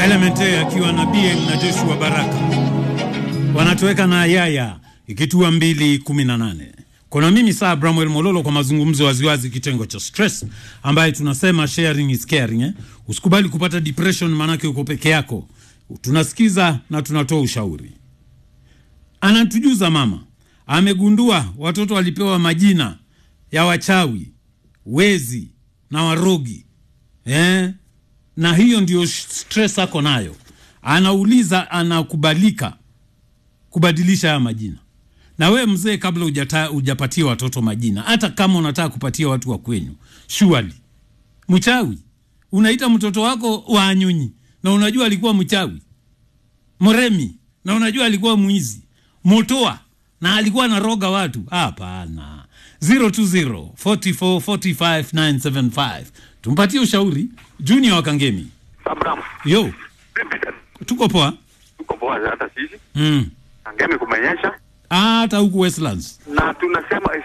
Element akiwa na BM na Joshua Baraka wanatoweka na Yaya ikitua mbili kumi na nane. Kuna mimi saa Bramwell Mololo kwa mazungumzo waziwazi, kitengo cha stress ambaye tunasema sharing is caring eh? Usikubali kupata depression, maanake uko peke yako. Tunasikiza na tunatoa ushauri. Anatujuza mama amegundua watoto walipewa majina ya wachawi, wezi na warogi eh? na hiyo ndio stress ako nayo. Anauliza, anakubalika kubadilisha haya majina? Na we mzee, kabla hujata- hujapatia watoto majina, hata kama unataka kupatia watu wa kwenyu, surely mchawi unaita mtoto wako Wanyunyi na unajua alikuwa mchawi, Mremi na unajua alikuwa mwizi, Motoa na alikuwa anaroga watu? Hapana. 020 44 45 975 tumpatie ushauri. Junior wa Kangemi, Abraham, yo, vipi? tuko poa Tuko poa hata sisi. mm. Angemi kumenyesha hata huku Westlands na tunasema